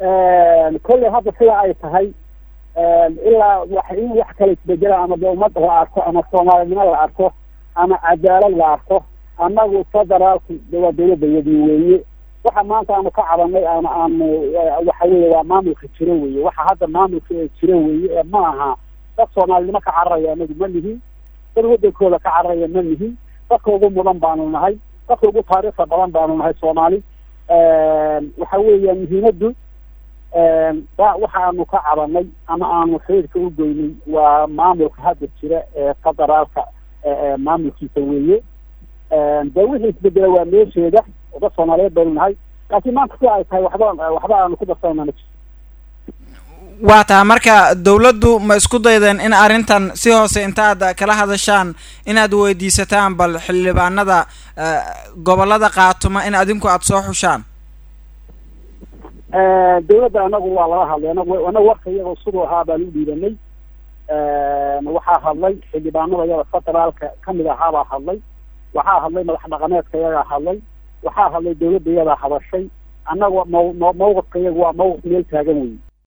kolley hadda sida ay tahay ilaa wax in wax kala isbedela ama de ummadda la arko ama soomaalinimo la arko ama cadaalad la arko annagu federaalku de waa dawladayadii weeye waxa maanta aanu ka cabanay ama aanu waxa weeye waa maamulka jiro weeye waxa hadda maamulka ee jiro weeye ee ma aha dad soomaalinimo ka cararaya anagu ma nihin dad wadankooda ka cararaya ma nihin dadka ugu mudan baanu nahay dadka ugu taariikhda badan baanu nahay soomaali waxa weeya muhiimaddu waxa aanu ka cabanay ama aanu xiriirka u goynay waa maamulka hadda jira ee federaalka maamulkiisa weeye de wixii isbedela waa meesheeda oo dad soomaaliyeed baynu nahay laakiin maanta si ay tahay waxba waxba aanu ku darsanayna ma jirto waa taa marka dawladdu ma isku daydeen in arrintan si hoose intaad kala hadashaan inaad weydiisataan bal xildhibaanada gobolada qaatuma in adinku aada soo xushaan dawladda anagu waa laga hadlay anagu anagu warka iyagoo siduu ahaa baan u dhiibanay waxaa hadlay xildhibaanada iyada federaalka kamid ahaabaa hadlay waxaa hadlay madax dhaqameedka iyagaa hadlay waxaa hadlay dawladda iyadaa hadashay annaga maw mawqifka iyaga waa mawqif meel taagan wey